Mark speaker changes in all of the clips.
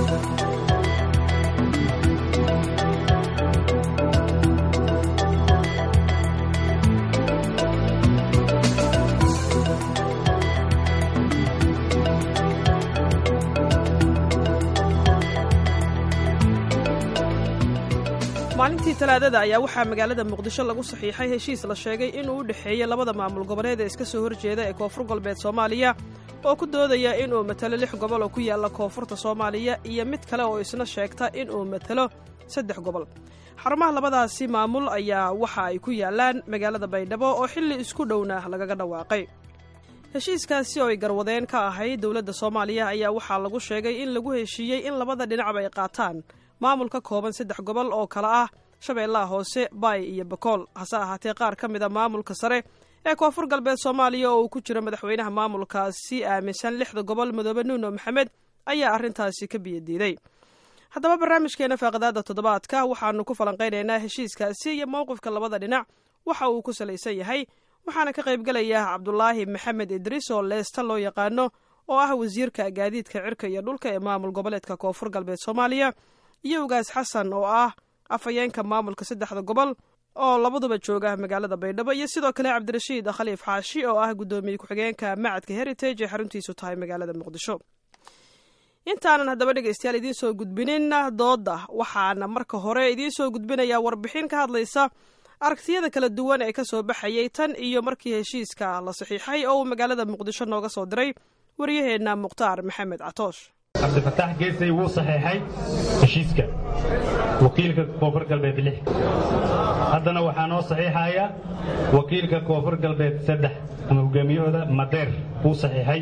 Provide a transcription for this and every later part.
Speaker 1: maalintii talaadada ayaa waxaa magaalada muqdisho lagu saxiixay heshiis la sheegay inuu u dhexeeyey labada maamul goboleed ee iska soo horjeeda ee koonfur galbeed soomaaliya oo ku doodaya inuu matalo lix gobol oo ku yaalla koonfurta soomaaliya iyo mid kale oo isna sheegta inuu matalo saddex gobol xarumaha labadaasi maamul ayaa waxa ay ku yaallaan magaalada baydhabo oo xilli isku dhowna lagaga dhawaaqay heshiiskaasi oo ay garwadeen ka ahayd dowladda soomaaliya ayaa waxaa lagu sheegay in lagu heshiiyey in labada dhinacba ay qaataan maamul ka kooban saddex gobol oo kale ah shabeellaha hoose baay iyo bakool hase ahaatee qaar ka mid a maamulka sare ee koonfur galbeed soomaaliya oo uu ku jiro madaxweynaha maamulkaasi aaminsan lixda gobol madoobe nuuno maxamed ayaa arrintaasi ka biyadiiday haddaba barnaamijkeena faaqadaada toddobaadka waxaanu ku falanqaynaynaa heshiiskaasi iyo mowqifka labada dhinac waxa uu ku salaysan yahay waxaana ka qaybgelaya cabdulaahi maxamed idriis oo leesta loo yaqaano oo ah wasiirka gaadiidka cirka iyo dhulka ee maamul goboleedka koonfur galbeed soomaaliya iyo ugaas xasan oo ah afhayeenka maamulka saddexda gobol oo labaduba jooga magaalada baydhabo iyo sidoo kale cabdirashiid khaliif xaashi oo ah guddoomiye ku-xigeenka macadka heritage ee xaruntiisu tahay magaalada muqdisho intaanan haddaba dhegaystayaal idiin soo gudbinin dooda waxaana marka hore idiin soo gudbinayaa warbixin ka hadlaysa aragtiyada kala duwan ee kasoo baxayay tan iyo markii heshiiska la saxiixay oo uu magaalada muqdisho nooga soo diray waryaheenna mukhtaar maxamed catoosh
Speaker 2: cabdifataax geesay wuu saxeexay heshiiska wakiilka koonfur galbeed lix haddana waxaa noo saxiixaya wakiilka koonfur galbeed saddex ama hogaamiyahooda madeer wuu saxiixay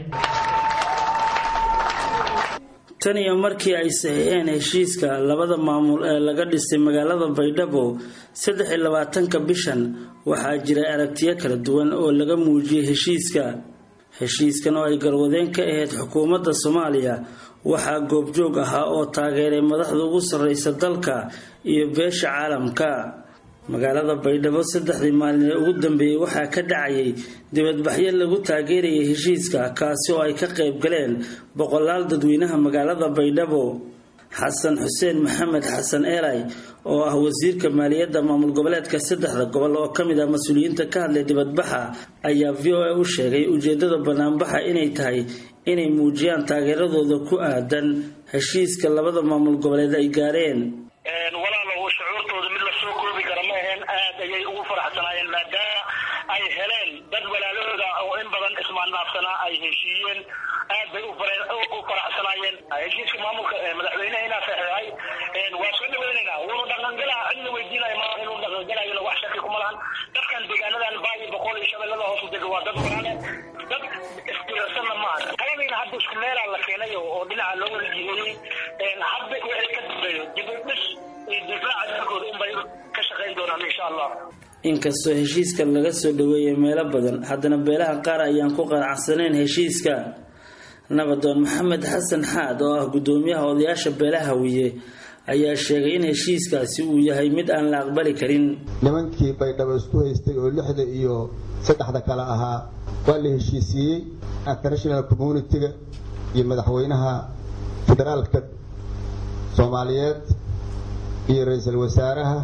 Speaker 3: tan iyo markii ay saxiixeen heshiiska labada maamul ee laga dhisay magaalada baydhabo saddex iyo labaatanka bishan waxaa jira aragtiyo kala duwan oo laga muujiyey heshiiska heshiiskan oo ay garwadeen ka ahayd xukuumadda soomaaliya waxaa goobjoog ahaa oo taageeray madaxda ugu sarreysa dalka iyo beesha caalamka magaalada baydhabo saddexdii maalin ee ugu dambeeyey waxaa ka dhacayay dibadbaxyo lagu taageerayay heshiiska kaasi oo ay ka qayb galeen boqolaal dadweynaha magaalada baydhabo xasan xuseen maxamed xasan eelay oo ah wasiirka maaliyadda maamul goboleedka saddexda gobol oo ka mid ah mas-uuliyiinta ka hadlay dibadbaxa ayaa v o a u sheegay ujeedada banaanbaxa inay tahay inay muujiyaan taageeradooda ku aadan heshiiska labada maamul goboleed ay gaareen
Speaker 4: walaalow shucuurtooda mid lasoo koobi kara ma aheen aad ayay ugu faraxsanaayeen maadaama ay heleen dad walaalahooda oo in badan ismaannaafsanaa ay heshiiyeen aad bay u faraxsanaayeen heshiiska maamulka madaxweynehina saxeexay waa soo dhaweynaynaa wuuna dhaqangalaa cidna weydiinaya ma inuu dhaqangalayona wax shaki kuma lahan dadkan deegaanadan baayo boqol iyo shabeellada hoose dega waa dad walaale dad istirarsanna maaha kaladiina hadda isku meelaa la keenay oo dhinaca loo wada jiheeyey hadda wixii ka dambeeyo dib u dhis iyo difaaca dalkooda unbay ka shaqayn doonaan insha allah
Speaker 3: inkastoo heshiiska laga soo dhaweeyay meelo badan haddana beelaha qaar ayaan ku qanacsanayn heshiiska nabadoon maxamed xasan xaad oo ah guddoomiyaha odayaasha beelaha wiye ayaa sheegay in heshiiskaasi uu yahay mid aan la aqbali karin
Speaker 5: nimankii baydhabo isku haystay oo lixda iyo saddexda kale ahaa waa la heshiisiiyey international communitiga iyo madaxweynaha federaalka soomaaliyeed iyo ra-iisul wasaaraha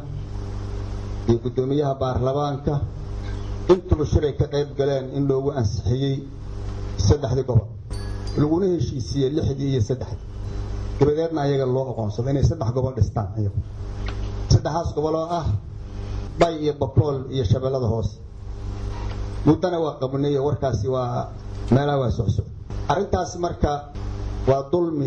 Speaker 5: iyo guddoomiyaha baarlamaanka intuba shiray ka qayb galeen in loogu ansixiyey saddexdii gobol laguna heshiisiiyey lixdii iyo saddexdii dabadeedna ayaga loo oqoonsado inay saddex gobol dhistaan ayagu saddexdaas gobol oo ah bay iyo bakool iyo shabeellada hoose muddana waa qabnay warkaasi waa meelaha waa socsoc arrintaas marka waa dulmi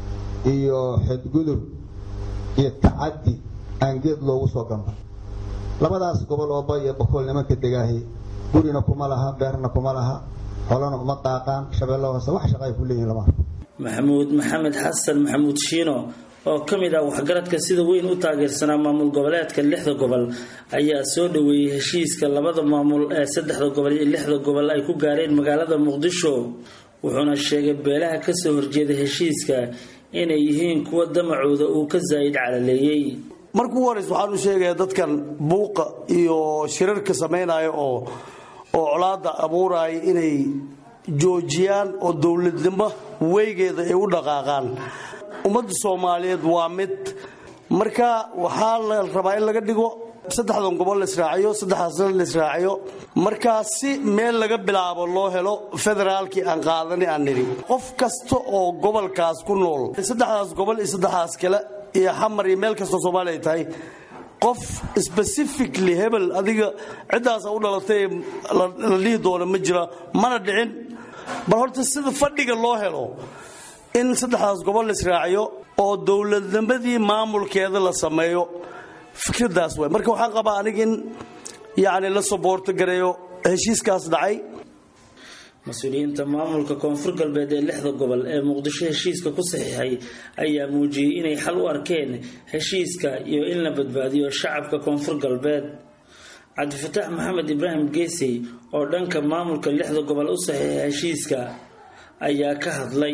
Speaker 5: iyo xadgudub iyo tacaddi aan geed loogu soo gamba labadaas gobol oo bay iyo bakool nimanka degaahi gurina kuma laha beerna kuma laha xolana uma daaqaan shabeella hoose wax shaqay ku leeyihin lama arko
Speaker 3: maxamuud maxamed xasan maxamuud shiino oo ka mid ah waxgaradka sida weyn u taageersanaa maamul goboleedka lixda gobol ayaa soo dhaweeyey heshiiska labada maamul ee saddexda gobol iyo lixda gobol ay ku gaareen magaalada muqdisho wuxuuna sheegay beelaha kasoo horjeeda heshiiska inay yihiin kuwa damacooda uu ka zaa'id calaleeyey
Speaker 6: marka ugu horeysa waxaan u sheegayaa dadkan buuqa iyo shirarka samaynaya oo oo colaada abuuraya inay joojiyaan oo dowladnimo weygeeda ay u dhaqaaqaan ummadda soomaaliyeed waa mid marka waxaa la rabaa in laga dhigo saddexdan gobol la israaciyo saddexdaasna la israaciyo markaa si meel laga bilaabo loo helo federaalkii aan qaadani aan nidhi qof kasta oo gobolkaas ku nool saddexdaas gobol iyo saddexdaas kale iyo xamar iyo meel kastoo soomaaliya ay tahay qof specifically hebel adiga ciddaasa u dhalatay la dhihi doono ma jira mana dhicin bal horta sida fadhiga loo helo in saddexdaas gobol la israaciyo oo dowladnimadii maamulkeeda la sameeyo fikradaas waay marka waxaan qabaa aniga in yani la soboorto gareeyo heshiiskaas dhacay
Speaker 3: mas-uuliyiinta maamulka koonfur galbeed ee lixda gobol ee muqdisho heshiiska ku saxiixay ayaa muujiyey inay xal u arkeen heshiiska iyo in la badbaadiyo shacabka koonfur galbeed cabdifataax maxamed ibraahim geesey oo dhanka maamulka lixda gobol u saxiixay heshiiska ayaa ka hadlay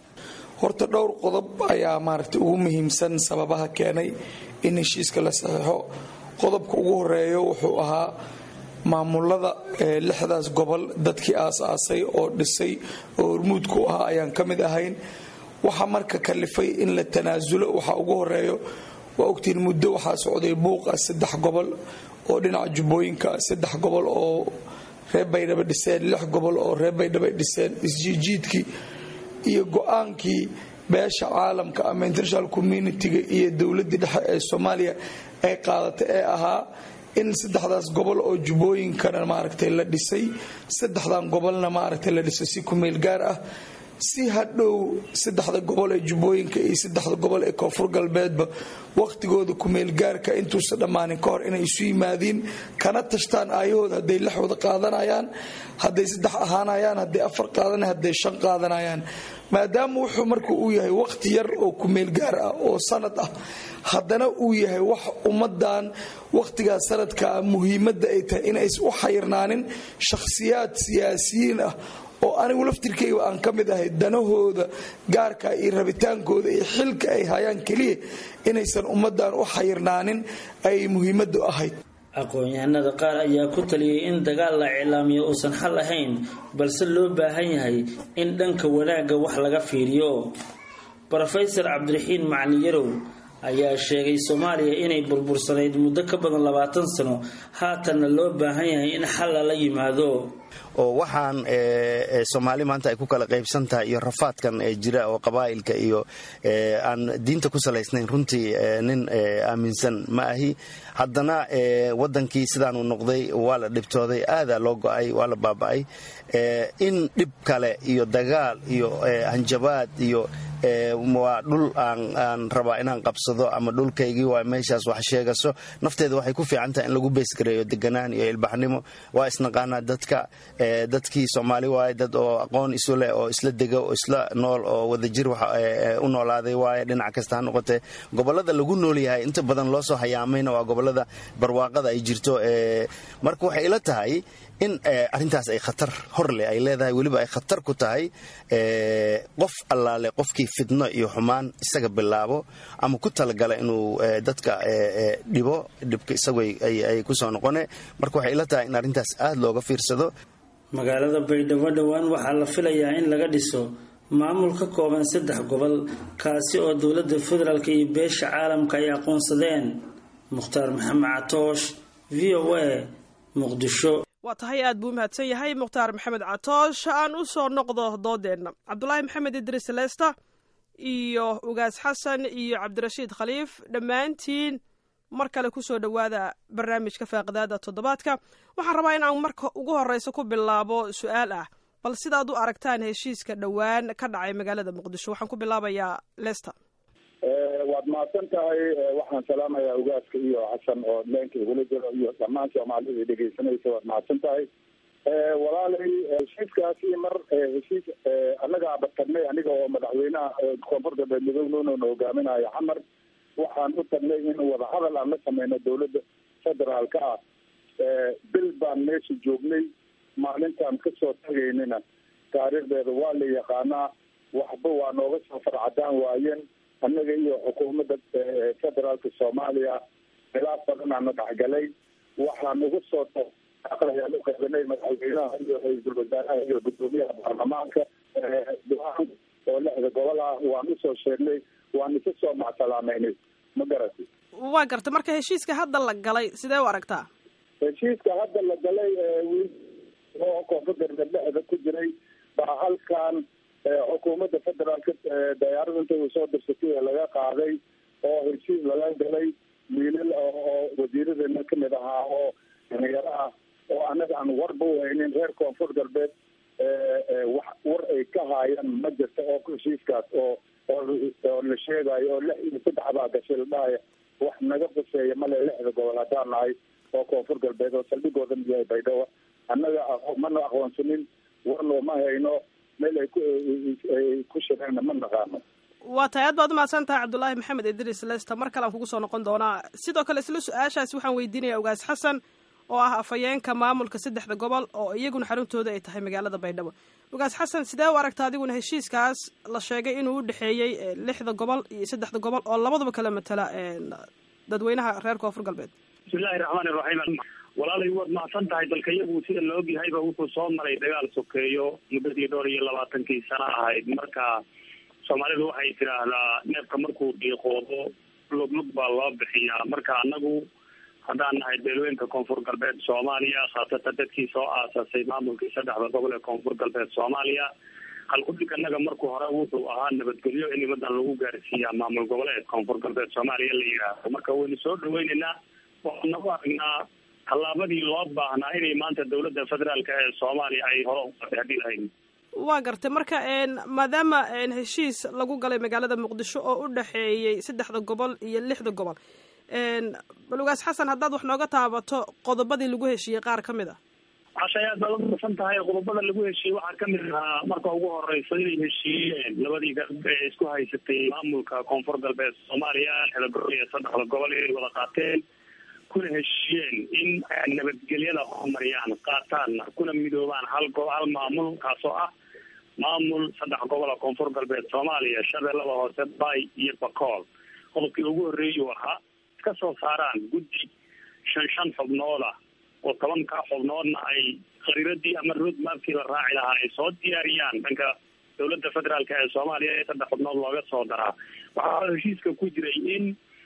Speaker 7: horta dhowr qodob ayaa maaragtay ugu muhiimsan sababaha keenay in heshiiska la saxiixo qodobka ugu horeeyo wuxuu ahaa maamulada lixdaas gobol dadkii aas-aasay oo dhisay oo hormuudku ahaa ayaan ka mid ahayn waxaa marka kalifay in la tanaasulo waxaa ugu horeeyo waa ogtiin muddo waxaa socday buuqa saddex gobol oo dhinaca jubbooyinka saddex gobol oo reer baydhaba dhiseen lix gobol oo reer baydhaba dhiseen isjiijiidkii iyo go-aankii beesha caalamka ama international communitiga iyo dowladii dhexe ee soomaaliya ay qaadatay ee ahaa in saddexdaas gobol oo jubbooyinkana maaragtay la dhisay saddexdan gobolna maaragtay la dhisay si kumeel gaar ah si hadhow saddexda gobol ee jubbooyinka iyo saddexda gobol ee koonfur galbeedba wakhtigooda kumeelgaarka intuusa dhammaanin ka hor inay isu yimaadiin kana tashtaan aayahooda hadday lix wada qaadanayaan hadday saddex ahaanayaan hadday afar qaadan hadday shan qaadanayaan maadaama wuxuu marka uu yahay wakhti yar oo kumeelgaar ah oo sanad ah haddana uu yahay wax ummadan wakhtigaas sanadkaa muhiimadda ay tahay inays u xayirnaanin shakhsiyaad siyaasiyiin ah oo anigu laftirkayga aan ka mid ahay danahooda gaarka iyo rabitaankooda iyo xilka ay hayaan keliya inaysan ummadan u xayirnaanin ay muhiimadu ahayd
Speaker 3: aqoon-yahanada qaar ayaa ku taliyay in dagaal la iclaamiyo uusan xal ahayn balse loo baahan yahay in dhanka wanaagga wax laga fiiriyo rofesor cabdiraxiin macalin yarow ayaa sheegay soomaaliya inay burbursanayd muddo ka badan labaatan sano haatanna loo baahan yahay in xal lala yimaado
Speaker 8: oo waxaan soomaali maanta ay ku kala qaybsan tahay iyo rafaadkan ee jira oo qabaa'ilka iyo aan diinta ku salaysnayn runtii nin aaminsan ma ahi haddana wadankii sidaanuu noqday waa la dhibtooday aadaa loo go'ay waa la baaba'ay in dhib kale iyo dagaal iyo hanjabaad iyo waa dhul aan rabaa inaan qabsado ama dhulkaygii waa meeshaas wax sheegaso nafteeda waxay ku fiican tahay in lagu beesgareeyo deganaan iyo ilbaxnimo waa isnaqaanaa dadka dadkii soomaali waaye dad oo aqoon isu leh oo isla dega oo isla nool oo wadajir u noolaaday waaye dhinac kasta ha noqotee gobolada lagu nool yahay inta badan loo soo hayaamayna waa gobolada barwaaqada ay jirto marka waxay ila tahay in arintaas ay khatar hor leh ay leedahay weliba ay khatar ku tahay qof allaale qofkii fidno iyo xumaan isaga bilaabo ama ku talagala inuu dadka dhibo dhibka isagu ay kusoo noqone marka waxay ila tahay in arrintaas aad looga fiirsado
Speaker 3: magaalada baydhabo dhowaan waxaa la filayaa in laga dhiso maamul ka kooban saddex gobol kaasi oo dowladda federaalk iyo beesha caalamka ay aqoonsadeen mukhtaar maxamed catoosh v o a muqdisho
Speaker 1: waa tahay aad buu u mahadsan yahay mukhtaar maxamed catoosh aan u soo noqdo doodeenna cabdulaahi maxamed idriis leesta iyo ugaas xasan iyo cabdirashiid khaliif dhammaantiin mar kale kusoo dhowaada barnaamijka faaqidaada toddobaadka waxaan rabaa in aan marka ugu horeysa ku bilaabo su-aal ah bal sidaad u aragtaan heshiiska dhowaan ka dhacay magaalada muqdisho waxaan ku bilaabayaa lester
Speaker 9: waad mahadsan tahay waxaan salaamayaa ugaaska iyo xasan oo leenka igula jiro iyo dhammaan soomaalida dhegeysanaysa waad mahadsan tahay walaalay heshiiskaasi mar heshiis annaga abatagnay aniga oo madaxweynaha koonfur galbeed midownoona hogaaminayo xamar waxaan u tagnay in wadahadal aan la sameyno dowladda federaalka ah bil baan meesha joognay maalintaan kasoo tagaynina taariikhdeeda waa la yaqaanaa waxba waa nooga soo farcadaan waayeen annaga iyo xukuumadda federaalka soomaaliya khilaaf badan aana dhexgalay waxaan uga soo ayaan u qeybanay madaxweynaha iyo ra-iisul wasaaraha iyo guddoomiyaha baarlamaanka go-aan oo lixda gobol ah waan usoo sheegnay waan isa soo macsalaameynay ma garati
Speaker 1: waa garta marka heshiiska hadda la galay sidee u aragtaa
Speaker 9: heshiiska hadda la galay wiil oo koonfur galbeed dhexda ku jiray baa halkan xukuumadda federaalka dayaarada inta uu soo dirsatay ee laga qaaday oo heshiis laga galay wiilal oo wasiiradeena kamid ahaa oo dhalinyaro ah oo anaga aan warba uhaynin reer koonfur galbeed wax war ay ka haayaan ma jirta oo heshiiskaas oo oo la sheegayo oo lix iyo saddex baa gashay la dhahaya wax naga quseeya male lixda gobol haddaan nahay oo koonfur galbeed oo saldhigooda yahay baydhabo annaga mana aqoonsanin warno ma hayno meel ay ku shireenna ma naqaano
Speaker 1: waa tahay aad baad umahadsan tahay cabdullaahi maxamed idris lesta mar kale aan kugu soo noqon doonaa sidoo kale isla su-aashaas waxaan weydiinaya ogaas xasan oo ah afhayeenka maamulka saddexda gobol oo iyaguna xaruntooda ay tahay magaalada baydhabo ogaas xasan sidee u aragta adiguna heshiiskaas la sheegay inuu u dhexeeyey lixda gobol iyo saddexda gobol oo labadaba kala matala dadweynaha reer koonfur galbeed
Speaker 10: bismillahi raxmaani raxiim walaalay waad mahadsan tahay dalka iyagu sida la ogyahayba wuxuu soo maray dagaal sokeeyo muddadii dhowr iyo labaatankii sano ahayd marka soomaalidu waxay tidhaahdaa neefka markuu dhiiqoodo luglug baa loo bixiyaa marka anagu haddaan nahay beelweynka koonfur galbeed soomaaliya khaasatan dadkii soo aasasay maamulkii saddexda gobol ee koonfur galbeed soomaaliya halkudhig annaga markuu hore wuxuu ahaa nabadgelyo in nimadan lagu gaarsiiyaa maamul goboleed koonfur galbeed soomaaliya la yidhaahdo marka waynu soo dhaweyneynaa waxaana u aragnaa tallaabadii loo baahnaa inay maanta dowladda federaalka ee soomaaliya ay hore uqaatay haddii lahayn
Speaker 1: waa gartay marka maadaama heshiis lagu galay magaalada muqdisho oo u dhexeeyey saddexda gobol iyo lixda gobol balugaas xasan haddaad wax nooga taabato qodobadii lagu heshiiyey qaar ka mid a
Speaker 10: cashay aad baad umasan tahay qodobada lagu heshiiyey waxaa kamid ahaa marka ugu horeysa inay heshiiyeen labadii garab ee isku haysatay maamulka koonfur galbeed soomaaliya lixda gobol iyo saddexda gobol inay wada qaateen kuna heshiiyeen in nabadgelyada horumariyaan qaataanna kuna midoobaan hal go hal maamul kaasoo ah maamul saddex gobol oo koonfur galbeed soomaaliya shabeellada hoose bay iyo bakool qodobkii ugu horreeyuu ahaa ka soo saaraan guddi shan shan xubnooda oo tobanka xubnoodna ay khariiradii ama road mapkii la raaci lahaa ay soo diyaariyaan dhanka dowladda federaalka ee soomaaliya ee saddex xubnood looga soo daraa waxaa heshiiska ku jiray in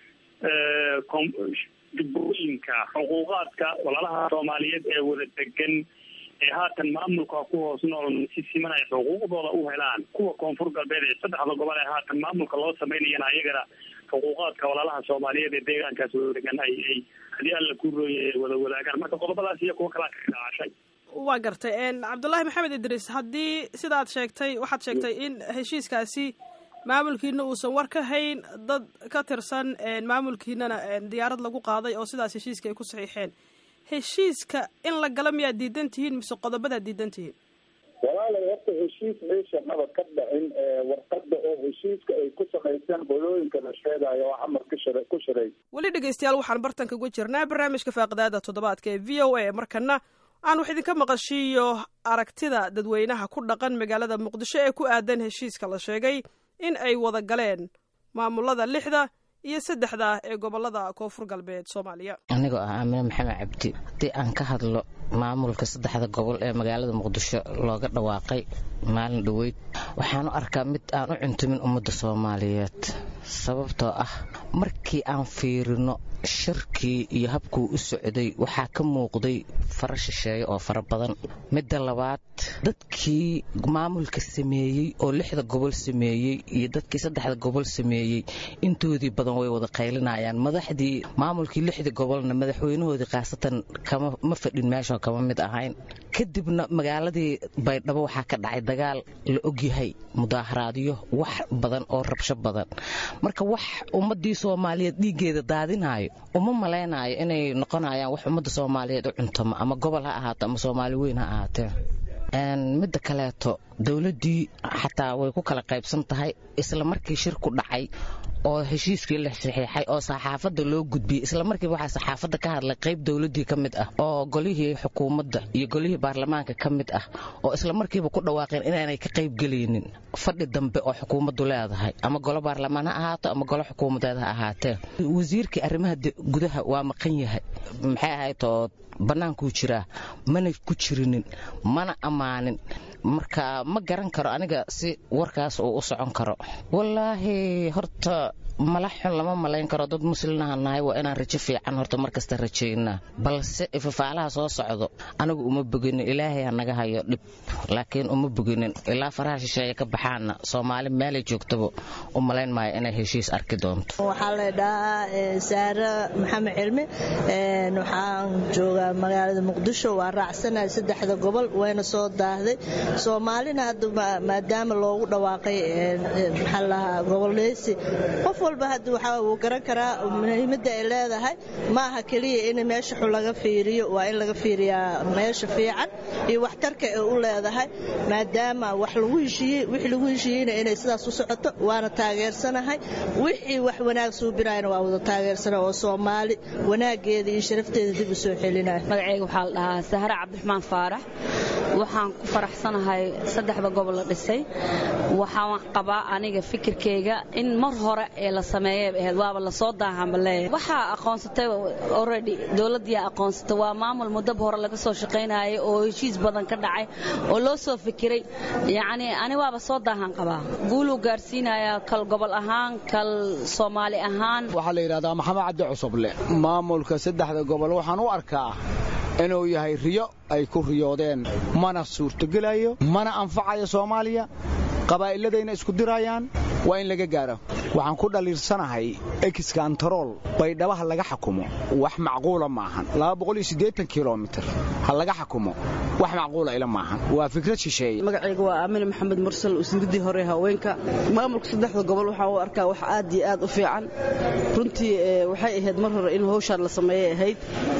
Speaker 10: jubbooyinka xuquuqaadka walaalaha soomaaliyeed ee wada degan ee haatan maamulka ku hoos nool si siman ay xuquuqdooda u helaan kuwa koonfur galbeed ee saddexda gobol ee haatan maamulka loo samaynayana ayagana xuquuqaadka walaalaha soomaaliyeed ee deegaankaas wada degan ay ay haddii alla ku rooyay ay wada wadaagaan marka qodobadaas iyo kuwa kalaa ka dhaacashay
Speaker 1: waa gartay cabdullaahi maxamed idriis haddii sidaad sheegtay waxaad sheegtay in heshiiskaasi maamulkiina uusan war ka hayn dad ka tirsan maamulkiinana diyaarad lagu qaaday oo sidaas heshiiska ay ku saxiixeen heshiiska in la galo miyaad diidan tihiin mise qodobadaad diidan tihiin
Speaker 9: walaalay horta heshiis meesha maba ka dhicin warqada oo heshiiska ay ku samayseen qolooyinka la sheegayo oo xamar ku shira ku shiray
Speaker 1: weli dhegeystayaal waxaan bartanka uga jirnaa barnaamijka faaqidaada toddobaadka ee v o a markana aan wax idinka maqashiiyo aragtida dadweynaha ku dhaqan magaalada muqdisho ee ku aadan heshiiska la sheegay in ay wada galeen maamulada lixda iyo saddexda ee gobolada koonfur galbeed soomaaliya
Speaker 11: anigoo ah aamine maxamed cabdi haddii aan ka hadlo maamulka saddexda gobol ee magaalada muqdisho looga dhawaaqay maalin dhoweyd waxaan u arkaa mid aan u cuntumin ummadda soomaaliyeed sababtoo ah markii aan fiirino shirkii iyo habkuu u socday waxaa ka muuqday fara shisheeye oo fara badan midda labaad dadkii maamulka sameeyey oo lixda gobol sameeyey iyo dadkii saddexda gobol sameeyey intoodii badan way wada qaylinayaan madaxdii maamulkii lixda gobolna madaxweynahoodii khaasatan kama ma fadhin meeshoo kama mid ahayn kadibna magaaladii baydhabo waxaa ka dhacay dagaal la ogyahay mudaaharaadyo wax badan oo rabsho badan marka wax ummadii soomaaliyeed dhiiggeeda daadinayo uma malaynayo inay noqonayaan wax ummadda soomaaliyeed u cuntamo ama gobol ha ahaato ama soomaali weyn ha ahaatee midda kaleeto dowladdii xataa way ku kala qaybsan tahay isla markii shirku dhacay oo heshiiskii la saxiixay oo saxaafadda loo gudbiyey isla markiiba waxaa saxaafadda ka hadlay qayb dowladdii ka mid ah oo golihii xukuumadda iyo golihii baarlamaanka ka mid ah oo isla markiiba ku dhawaaqeen inaanay ka qaybgelaynin fadhi dambe oo xukuumaddu leedahay ama golo baarlamaan ha ahaato ama golo xukuumadeed ha ahaatee wasiirkii arrimaha gudaha waa maqan yahay maxay ahayd oo bannaankuu jiraa mana ku jirinin mana ammaanin marka ma garan karo aniga si warkaas uu u socon karo wallaahi horta mala xun lama malayn karo dad muslinaha nahay waa inaan rajo fiican horta markasta rajaynaa balse ifafaalaha soo socdo anigu uma boginin ilaahay ha naga hayo dhib laakiin uma boginin ilaa faraha shisheeye ka baxaana soomaali meelay joogtaba u malayn maayo inay heshiis arki doonto
Speaker 12: waxaa la dhahaa saare maxamed cilmi waxaan joogaa magaalada muqdisho waa raacsanahay saddexda gobol wayna soo daahday soomaalina hadda maadaama loogu dhawaaqay maxaa lahaa goboleysi qof walba hadda waxaa uu garan karaa muhiimadda ay leedahay ma aha keliya in meesha xun laga fiiriyo waa in laga fiiriyaa meesha fiican iyo waxtarka ay u leedahay maadaama wax lagu heshiiyey wixii lagu heshiiyeyna inay sidaas u socoto waana taageersanahay wixii wax wanaag suubinayana waa wada taageersana oo soomaali wanaageeda iyo sharafteeda dib u soo celinaya
Speaker 13: magacayga waxaa la dhahaa sahre cabdiraxmaan faarax waxaan ku faraxsanahay saddexda gobol la dhisay waxaan qabaa aniga fikirkeyga in mar hore ee la sameeyay ahayd waaba lasoo daahanba leeyahay waxaa aqoonsatay already dowladdiyaa aqoonsatay waa maamul muddaba hore laga soo shaqaynayay oo heshiis badan ka dhacay oo loo soo fikiray yacni ani waaba soo daahan qabaa guuluu gaarsiinayaa kal gobol ahaan kal soomaali ahaan
Speaker 14: waxaa la yidhahdaa maxamed cabdi cusuble maamulka saddexda gobol waxaan u arkaa inuu yahay riyo ay ku riyoodeen mana suurtogelayo mana anfacayo soomaaliya qabaa'illadayna isku dirayaan waa in laga gaaro waxaan ku dhaliirsanahay exkantarool baydhabaha laga xakumo wax macquula maahan kilomitir ha laga xakumo wax macquula ila maahan waa fikrad shisheeye
Speaker 15: magacayga waa aamine maxamed mursal wasiiradii hore haweenka maamulka saddexda gobol waxaan u arkaa wax aad iyo aad u fiican runtii waxay ahayd mar hore in hawshaan la sameeyay ahayd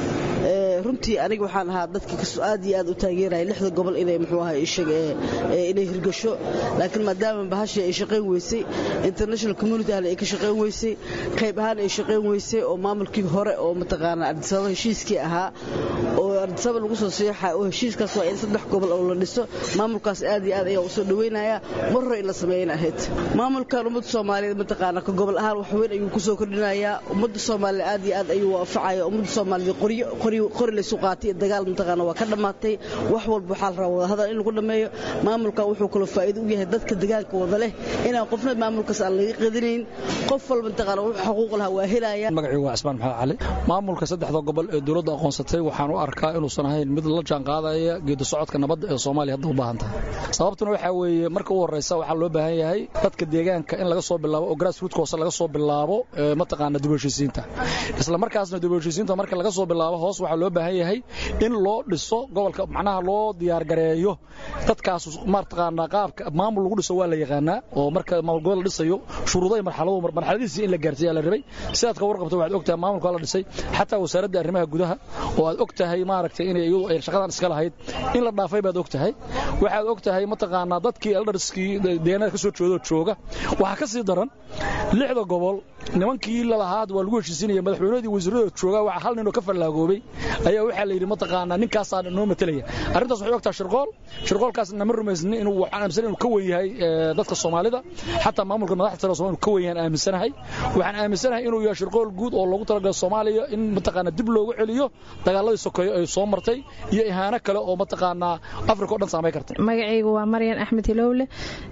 Speaker 15: runtii aniga waxaan ahaa dadka aad iyo aad u taageeraya lixda gobol inay muxuu ahaa inay hirgasho laakiin maadaama bahashii ay shaqayn weysay international community ahna ay ka shaqayn weysay qayb ahaan ay shaqayn weysay oo maamulkii hore oo mataqaanaa ardisababa heshiiskii ahaa oo ardisaba lagu soo seexa oo heshiiskaas waa in saddex gobol oo la dhiso maamulkaas aad iyo aad ayaa u soo dhaweynaya mar hore in la sameeyana ahayd maamulkan ummadda soomaaliyeed mataqaanaa ka gobol ahaan wax weyn ayuu ku soo kordhinayaa ummadda soomaaliya aad iyo aad ayuu waafacaya ummadda soomaaliyeed qoryo qori laysu qaatay iyo dagaal mataqaana waa ka dhammaatay wax walba waxaa la rabaa wadahadal in lagu dhammeeyo maamulkan wuxuu kaloo faa'iido u yahay dadka deegaanka wada leh inaan qofna maamulkaas aan laga qadinayn qof walba mataqaana wuxuu xuquuq lahaa waa helaya
Speaker 16: magacaygu waa cismaan maxamed cali maamulka saddexda gobol ee dowladda aqoonsatay waxaan u arkaa inuusan ahayn mid la jaanqaadaya geedi socodka nabadda ee soomaaliya hadda u baahan tahay sababtuna waxaa weeye marka u horraysa waxaa loo baahan yahay dadka deegaanka in laga soo bilaabo oo grassroot hoose laga soo bilaabo mataqaana dib u heshiisiinta isla markaasna dib u heshiisiinta marka laga soo bilaabo hoos waxaa loo baahan yahay in loo dhiso gobolka macnaha loo diyaargareeyo dadkaas mataqaanaa qaabka maamul lagu dhiso waa la yaqaanaa oo marka maamul gobol la dhisayo shuruudo iyo marxalado marxaladiisii in la gaarsiiya la rabay sidaad ka warqabto waxaad ogtahay maamulka la dhisay xataa wasaaradda arrimaha gudaha oo aad ogtahay maaragtay inay iyadu ay shaqadan iska lahayd in la dhaafay baad ogtahay waxaad ogtahay mataqaanaa dadkii eldarskii deegaanada ka soo jeedoo jooga waxaa ka sii daran lixda gobol nimankii lalahaad waa lagu heshiisinaya madaxweynahoodii wasiiradooda jooga waxaa hal ninoo ka fallaagoobay ayaa waxaa la yidhi mataqaanaa ninkaasaa noo matelaya arrintaas waxay ogtahay shirqool shirqoolkaasna ma rumaysnin inuu waxaan aaminsan inuu ka wen yahay dadka soomaalida xataa maamulka madaxda sare soomaalida ka wen yahay aaminsanahay waxaan aaminsanahay inuu yahay shirqool guud oo loogu talagalay soomaaliya in mataqaanaa dib loogu celiyo dagaaladii sokeeyo ay soo martay iyo ihaano kale oo mataqaanaa afrika o dhan saamay kartay
Speaker 17: magacaygu waa maryan axmed hilowle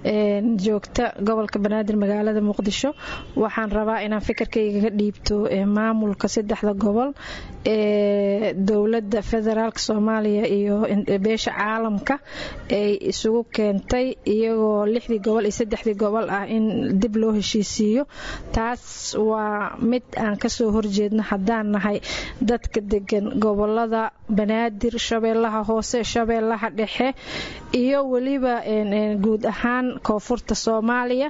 Speaker 17: joogta gobolka banaadir magaalada muqdisho waxaan rabaa inaan fikirkayga ka dhiibto maamulka saddexda gobol ee dowladda federaalk soomaaliya iyo beesha caalamka ay isugu keentay iyagoo lixdii gobol iyo saddexdii gobol ah in dib loo heshiisiiyo taas waa mid aan kasoo horjeedno haddaan nahay dadka degan gobolada banaadir shabeellaha hoose shabeellaha dhexe iyo weliba guud ahaan koonfurta soomaaliya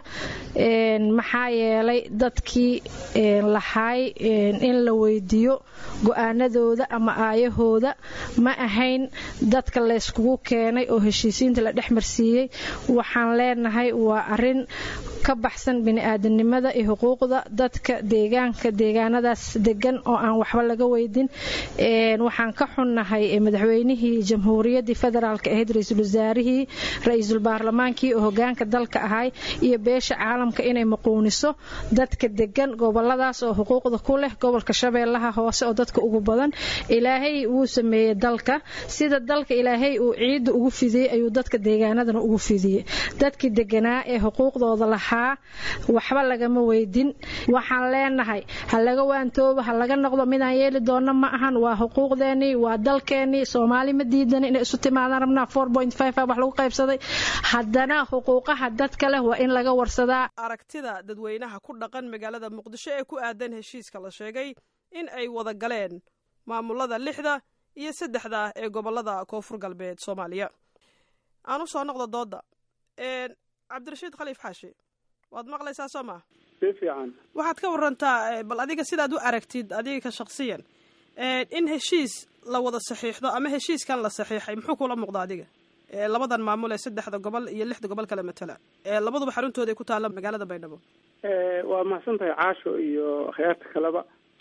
Speaker 17: maxaa yeelay dadkii lahaay in la weydiiyo go-aanadooda ama aayahooda ma ahayn dadka layskugu keenay oo heshiisiinta la dhex marsiiyey waxaan leenahay waa arin ka baxsan bini-aadanimada iyo xuquuqda dadka deegaanka deegaanadaas degan oo aan waxba laga weydin waxaan ka xunnahay madaxweynihii jamhuuriyaddii federaalk ahayd ra-iisul wasaarihii ra-iisul baarlamaankii oo hogaanka dalka ahay iyo beesha caalamka inay maquuniso dadka degan degan goboladaas oo xuquuqda ku leh gobolka shabeellaha hoose oo dadka ugu badan ilaahay wuu sameeyey dalka sida dalka ilaahay uu ciidda ugu fidiyey ayuu dadka deegaanadana ugu fidiyey dadkii deganaa ee xuquuqdooda lahaa waxba lagama weydin waxaan leenahay ha laga waantoobo ha laga noqdo midaan yeeli doona ma ahan waa xuquuqdeenii waa dalkeenii soomaali ma diidan inay isu timaadaan rabnaa wax lagu qaybsaday haddana xuquuqaha dadka leh waa in laga warsadaa
Speaker 1: aragtida dadweynaha ku dhaqan magaalada muqdisho ee ku aadan heshiiska la sheegay in ay wada galeen maamulada lixda iyo saddexda ee gobolada koonfur galbeed soomaaliya aan u soo noqdo dooda cabdirashiid khaliif xaashi waad maqlaysaa soo maa
Speaker 18: si fiican
Speaker 1: waxaad ka warantaa bal adiga sidaad u aragtid adiga ka shaksiyan in heshiis la wada saxiixdo ama heshiiskan la saxiixay muxuu kula muuqda adiga labadan maamul ee saddexda gobol iyo lixda gobol kale matala labaduba xaruntooda ay ku taalla magaalada baydhabo
Speaker 18: waa mahadsan tahay caasho iyo akhyaarta kaleba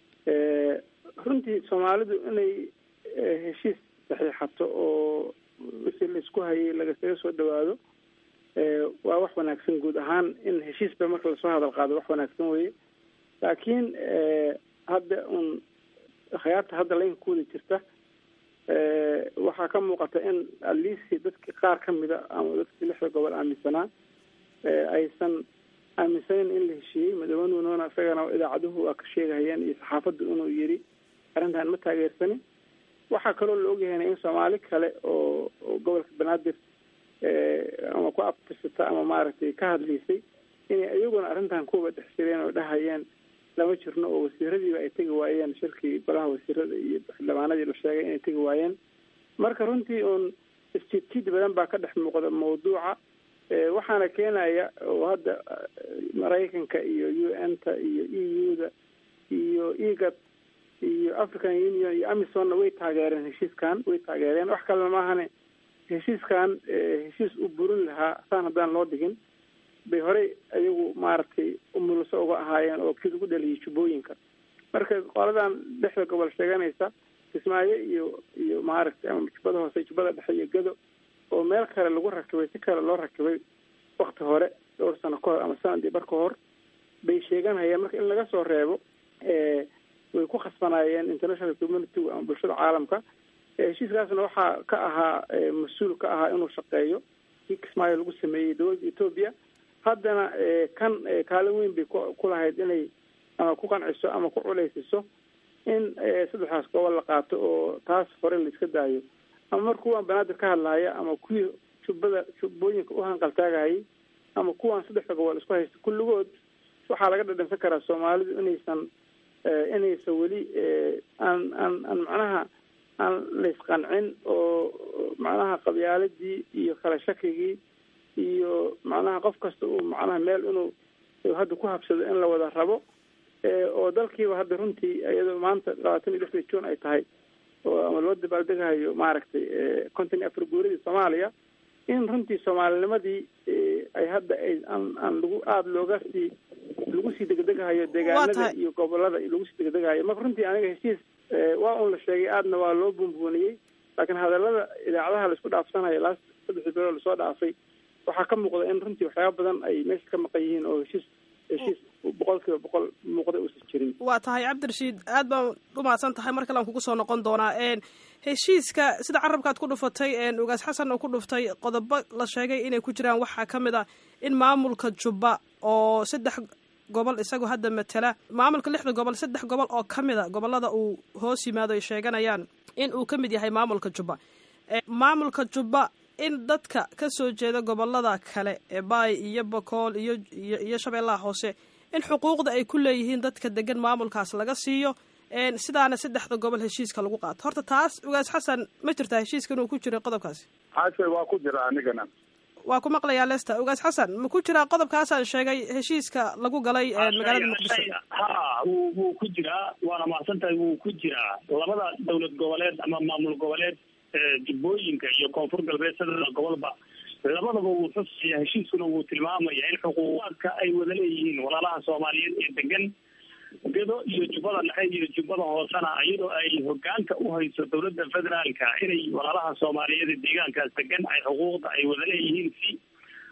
Speaker 18: runtii soomaalidu inay heshiis saxiixato oo wixii laisku hayay lagasaga soo dhawaado waa wax wanaagsan guud ahaan in heshiisba marka lasoo hadal qaado wax wanaagsan weye laakiin hadda un akhyaarta hadda laynka ku wada jirta waxaa ka muuqata in aliisi dadkii qaar ka mida ama dadkii lixda gobol aaminsanaa aysan aaminsaneyn in la heshiiyey madaxweynuhuna isagana idaacaduhu waa ka sheegahayeen iyo saxaafaddu inuu yiri arrintan ma taageersanin waxaa kaloo la ogyahayna in soomaali kale oo gobolka banaadir ama ku abtirsata ama maaragtay ka hadlaysay inay iyaguna arrintan kuwa dhex jireen oo dhahayeen lama jirno oo wasiiradiiba ay tegi waayeen shirkii golaha wasiirada iyo xildhibaanadii la sheegay inay tegi waayeen marka runtii uun isjidjid badan baa ka dhex muuqda mawduuca waxaana keenaya oo hadda maraykanka iyo u n ta iyo e u da iyo egad iyo african union iyo amisonna way taageereen heshiiskan way taageereen wax kalena maahane heshiiskan heshiis u burin lahaa saan haddaan loo dhigin bay horey ayagu maaragtay umuluso uga ahaayeen oo kii lagu dhaliyay jubbooyinka marka qoladan dhexda gobol sheeganaysa kismaayo iyo iyo maaragtay ama jubbada hoose jubbada dhexe iyo gado oo meel kale lagu rakibay si kale loo rakibay wakti hore dhowr sano ka hor ama sanadii bar ka hor bay sheeganayeen marka in laga soo reebo way ku khasbanaayeen international community ama bulshada caalamka heshiiskaasna waxaa ka ahaa mas-uul ka ahaa inuu shaqeeyo kii kismaayo lagu sameeyey dowladda etoobiya haddana kan kaalin weyn bay ku lahayd inay ama ku qanciso ama ku culaysiso in saddexdaas gobol la qaato oo taas hore la iska daayo ama mar kuwaan banaadir ka hadlahaya ama kuwii jubbada jubbooyinka u hanqaltaagahayay ama kuwaan saddexda gobol isku haysta kulligood waxaa laga dhadhansan karaa soomaalidu inaysan inaysan weli aan aan aan macnaha aan laysqancin oo macnaha qabyaaladii iyo kala shakigii iyo macnaha qof kasta uu macnaha meel inuu hadda ku habsado in la wada rabo oo dalkiiba hadda runtii iyadoo maanta labaatan iyo lixda juun ay tahay oo ama loo dabaaldegahayo maaragtay konton iyo afar guuradii soomaaliya in runtii soomaalinimadii ay hadda ay aan aan lagu aada looga sii lagu sii degdegahayo deegaanada iyo gobolada lagu sii degdegahayo marka runtii aniga heshiis waa un la sheegay aadna waa loo buunbuuniyey laakiin hadalada idaacadaha laisku dhaafsanayo laas saddexdii bilood lasoo dhaafay waxaa ka muuqda in runtii waxyaaba badan ay meesha ka maqan yihiin oo heshiis heshiis boqol kiiba boqol muuqda uusan jirin
Speaker 1: waa tahay cabdirashiid aad baan u mahadsan tahay mar kale aan kugu soo noqon doonaa heshiiska sida carabkaad ku dhufatay ugaas xasan oo ku dhuftay qodobo la sheegay inay ku jiraan waxaa ka mid ah in maamulka jubba oo saddex gobol isagoo hadda matala maamulka lixda gobol saddex gobol oo ka mid a gobolada uu hoos yimaado ay sheeganayaan in uu ka mid yahay maamulka jubba maamulka jubba in dadka ka soo jeeda gobolada kale ee baay iyo bakool iyo iyo shabeellaha hoose in xuquuqda ay ku leeyihiin dadka degan maamulkaas laga siiyo sidaana saddexda gobol heshiiska lagu qaato horta taas ugaas xasan ma jirtaa heshiiska inuu ku jiro qodobkaasi
Speaker 9: xaashe waa ku jira anigana
Speaker 1: waa ku maqlayaa lester ugaas xasan ma ku jiraa qodobkaasaan sheegay heshiiska lagu galay magaalada muqdisho
Speaker 10: ha wuu wuu ku jiraa waana mahadsan tahay wuu ku jiraa labada dowlad goboleed ama maamul goboleed jubbooyinka iyo koonfur galbeed sadexda gobolba labadaba wuu xusaya heshiiskuna wuu tilmaamaya in xuquuqaadka ay wada leeyihiin walaalaha soomaaliyeed ee degan gado iyo jubbada dhexe iyo jubbada hoosena iyadoo ay hogaanka u hayso dowladda federaalka inay walaalaha soomaaliyeed ee deegaankaas degan ay xuquuqda ay wada leeyihiin si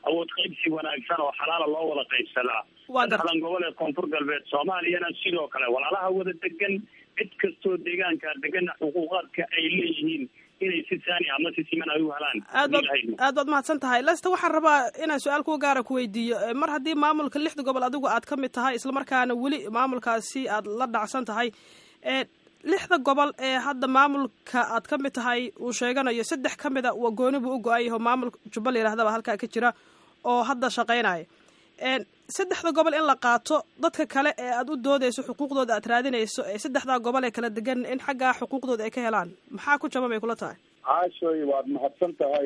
Speaker 10: awood qaybsi wanaagsan oo xalaala loo wada qaybsadaa saddexdan gobol ee koonfur galbeed soomaaliyana sidoo kale walaalaha wada degan cid kastoo deegaanka degana xuquuqaadka ay leeyihiin inay si saani ama si siman ay u helaan
Speaker 1: aad baad aad baad mahadsan tahay lesta waxaan rabaa inaan su-aal kuwa gaara ku weydiiyo mar haddii maamulka lixda gobol adigu aad ka mid tahay islamarkaana weli maamulkaasi aad la dhacsan tahay lixda gobol ee hadda maamulka aad ka mid tahay uu sheeganayo saddex ka mid a waa gooni buu u go-an yaho maamulka jubba la yidhahdaba halkaa ka jira oo hadda shaqaynaya saddexda gobol in la qaato dadka kale ee aad u doodeyso xuquuqdooda aad raadinayso ee saddexdaa gobol ee kala degan in xaggaa xuquuqdooda ay ka helaan maxaa ku jaban bay kula tahay
Speaker 9: caashoy waad mahadsan tahay